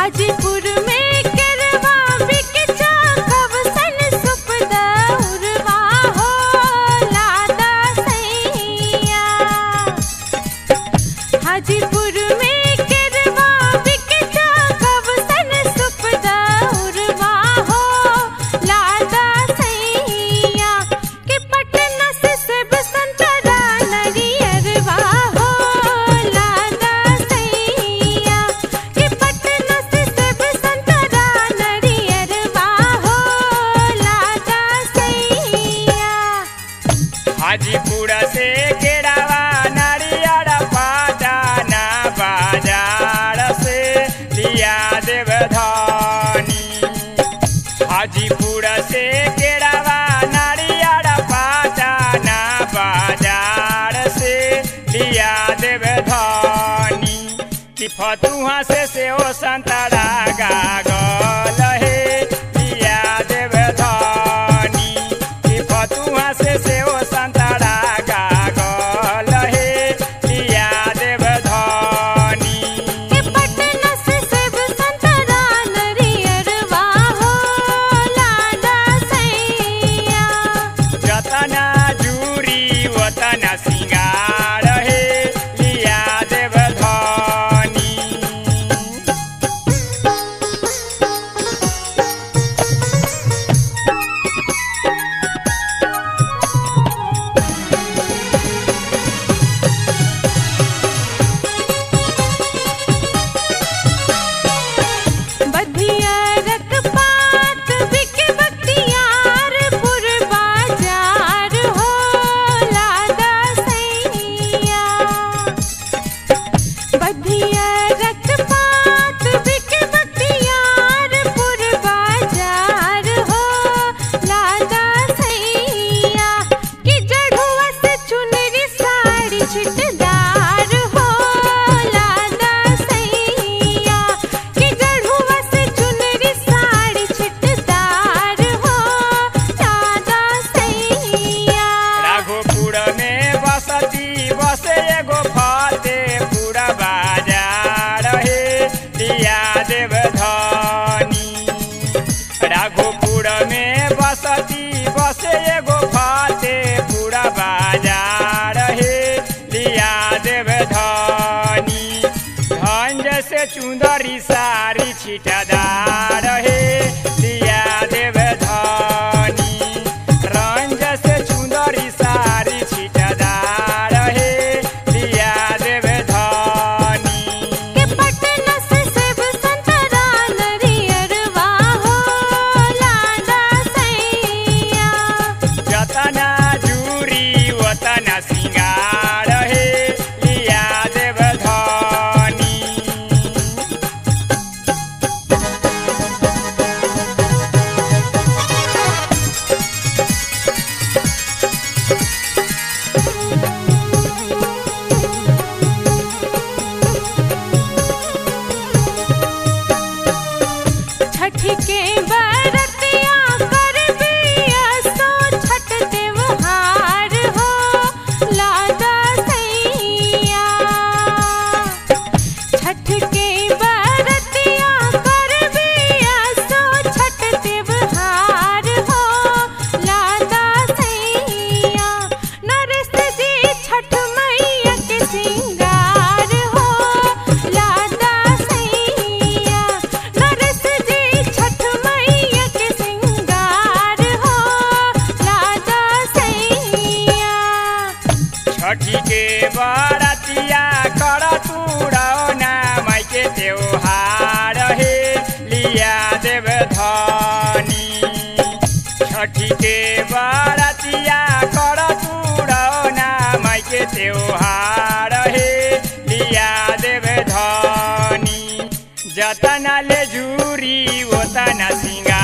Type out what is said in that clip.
हाजीपुर में करवा बिकचा कवसन सुपदा उरवा हो लादा सैया हाजीपुर में करवा बिकचा कवसन सुपदा उरवा हो लादा सैया के पटना से सेब संतरा नरियरवा हो लादा सैया के पटना से सेब संतरा नरियरवा हो लादा सैया हाजीपुर से केरावा नारियर पाटाना बाजार से लिया देव धनी हाजीपुर से केरावा नारियर पाटाना बाजार से लिया देव धनी कि फतुहा से सेहो संतरा गागल हे लिया देव धनी कि फतुहा से सेहो संतरा गागल हे लिया देव धनी के पटना से सेब संतरा नरियरवा हो लादा सैया जतना जूरी वतना सिंगार हे लिया देव धनी बधिया रखपात बिक बख्तियारपुर बाजार हो लादा सैया बधिया रखपात बिक बख्तियारपुर बाजार हो लादा सैया कि जढ़ुआ से चुनरी साड़ी छिटदार हो लादा सैया कि जढ़ुआ से चुनरी साड़ी छिटदार हो लादा सैया राघोपुर में बसती बसे एगो फतेपुर बाजार हे लिया देव धनी राघोपुर में बसती बसे एगो फतेपुर बाजार हे लिया देव धनी धन जैसे चुंदरी सारी छिटदार हे लिया देव धनी रंज से चुंदरी सारी छिटदार हे लिया देव धनी के पटना से सेब संतरा नरियरवा हो लादा सैया जतना जूरी वतना सिंगार हे लिया देव धनी छठ के बरतिया कर बिया सो छठ त्योहार हो लादा सैया छठ के बरतिया कर बिया सो छठ त्योहार हो लादा सैया नरेश जी छठ मैया के सिंगार हो लादा सैया नरेश जी छठ मैया के सिंगार हो लादा सैया छठी के बरतिया कर तुरौना माई के त्योहार हे लिया देव धनी छठी के बरतिया कर तुरौना माई के त्योहार हे लिया देव धनी जतना ले जूरी ओतना सिंगार